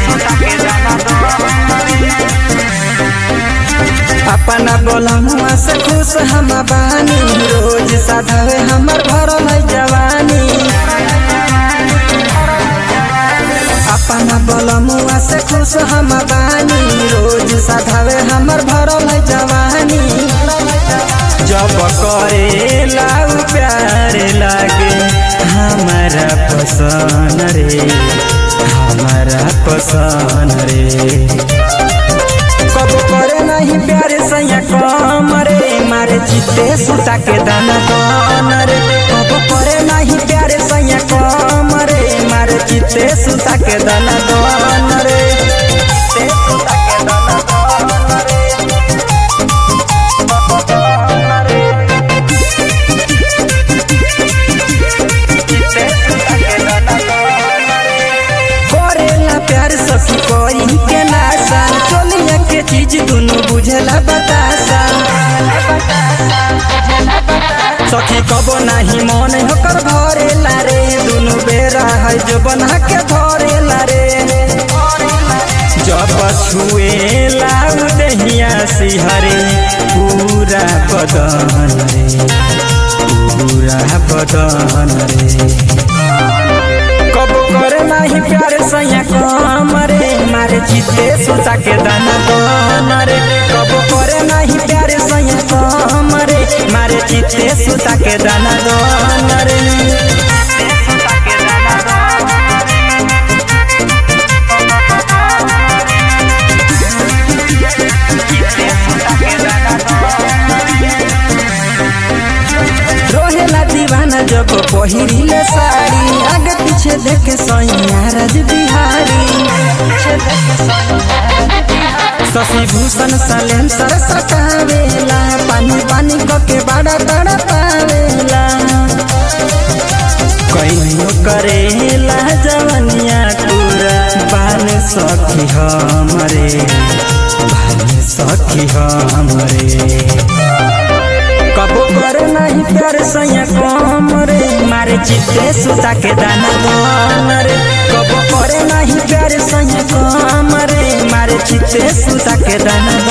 अपना बोलमुआ से खुश हम बानी रोज साधवे हमर भरल है जवानी अपना बोलमुआ से खुश हम बानी रोज साधवे हमर भरल है जवानी जब करे लाउ प्यार लागे हमारा पसंद रे हमारा पसंद रे कब करे नहीं प्यारे सैया कम रे मारे चित्ते सुता के दाना कौन रे कब करे नहीं प्यारे सैया कम रे मारे चित्ते सुता के दाना कौन रे चित्ते सुता के दाना कौन रे चित्ते सुता के दाना कौन रे करेला प्यार सखी कोई के नासा चोलिया के चीज दुनु बुझला बतासा सखी कबो नाही मन होकर भरेला रे दुनु बेरा है जो बना के धरेला रे जब छुएला उदहिया सिहरे पूरा बदन रे पूरा बदन रे कब करे नाही प्यार सैया कम रे मारे चित्ते सुता के दाना कम रे कब करे नाही प्यार सैया कम रे मारे चित्ते सुता के दाना कम रे रोहेला दीवाना जब पहिरिले साड़ी आगे पीछे देखे सैया राज बिहारी शशि भूषण सलेम सर सटावेला पानी पानी के बड़ा बड़ा पावेला कईनो करेला जवनिया पूरा बान सखी हमरे बान सखी हमरे कबो करे नहीं प्यार सैया कम रे मारे चित्ते सुता के दाना कम रे कबो करे नहीं प्यार सैया कम रे मारे चित्ते सुता के दाना